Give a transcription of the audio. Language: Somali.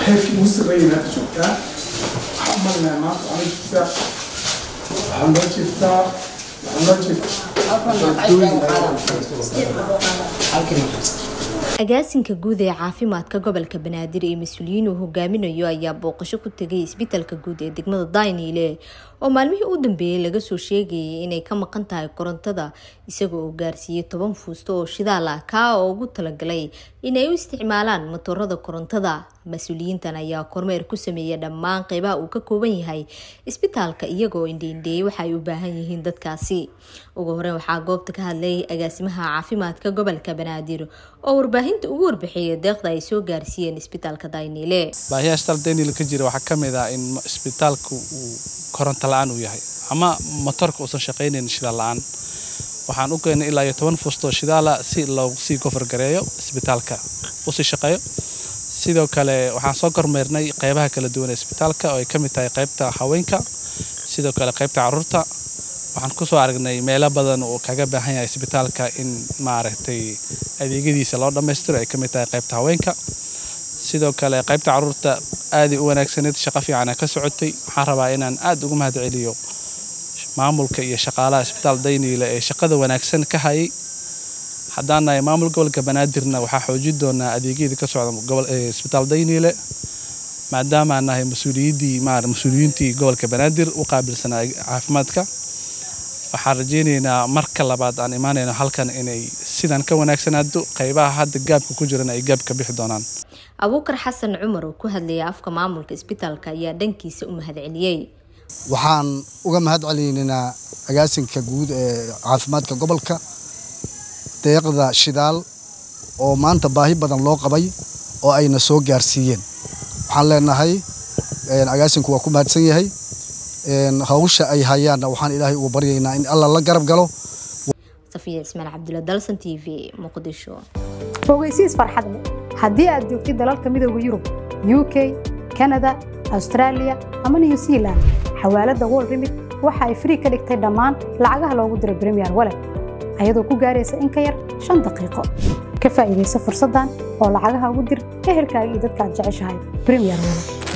heerkii ugu sarreeyay hadda joogtaa waxaa u malinayaa maanta waxaa loo jeeftaa waxaa loo jeeftaa waxaa loo jeeftaa agaasinka guud ee caafimaadka gobolka banaadir ee mas-uuliyiin uu hogaaminayo ayaa booqasho ku tegay isbitaalka guud ee degmada dayniile oo maalmihii u dambeeyey laga soo sheegayay inay ka maqan tahay korontada isagoo uu gaarsiiyey toban fuusto oo shidaal ah kaa oo ugu talagalay inay u isticmaalaan matoorada korontada mas-uuliyiintan ayaa kormeer ku sameeyay dhammaan qeybaha uu ka kooban yahay isbitaalka iyagoo indheindheeyay waxa ay u baahan yihiin dadkaasi ugu horeyn waxaa goobta ka hadlay agaasimaha caafimaadka gobolka banaadir oo warbaahinta ugu warbixiyay deeqda ay soo gaarsiiyeen isbitaalka dayniile baahiyaha isbitaal dayniile ka jira waxaa ka mid ah in isbitaalku uu koronto la-aan uu yahay ama motorka uusan shaqaynayn shidaal la-aan waxaan u keenay ilaa iyo toban fuustoo shidaala si loogu sii gofargareeyo isbitaalka usii shaqeeyo sidoo kale waxaan soo kormeernay qeybaha kala duwan ee isbitaalka oo ay ka mid tahay qeybta haweenka sidoo kale qeybta caruurta waxaan kusoo aragnay meelo badan uu kaga baahan yahay isbitaalka in maaragtay adeegyadiisa loo dhammaystiro ay ka mid tahay qeybta haweenka sidoo kale qeybta caruurta aaday u wanaagsaneyd shaqo fiicana ka socotay waxaan rabaa inaan aad ugu mahad celiyo maamulka iyo shaqaalaha isbitaal dayniile ee shaqada wanaagsan ka hayay haddaan nahay maamul gobolka banaadirna waxaa xoojin doonaa adeegyada ka socda isbitaal dayniile maadaamaan nahay mas-uuliyiddii mas-uuliyiintii gobolka banaadir u qaabilsanaa caafimaadka waxaan rajaynaynaa marka labaad aan imaanayno halkan inay sidan ka wanaagsanaado qeybaha hadda gaabka ku jirana ay gaab ka bixi doonaan abuukar xasan cumar oo ku hadlayay afka maamulka isbitaalka ayaa dhankiisa u mahad celiyey waxaan uga mahad celinaynaa agaasinka guud ee caafimaadka gobolka deeqda shidaal oo maanta baahi badan loo qabay oo ayna soo gaarsiiyeen waxaan leenahay agaasinku waa ku mahadsan yahay hawsha ay hayaanna waxaan ilaahay ugu baryaynaa in alla la garab galo safiya cismaan cabdulla dalsan t v muqdisho fogeysiis farxad leh haddii aad joogtid dalalka midooda yurub u k kanada austraaliya ama new zealand xawaaladda world remit waxa ay frii ka dhigtay dhammaan lacagaha loogu diro bremiyer walet ayadoo ku gaaraysa in ka yar shan daqiiqo ka faa'iidaysa fursaddan oo lacagaha ugu dir ehelkaaga iyo dadka aad jeceshahay bremiyer walet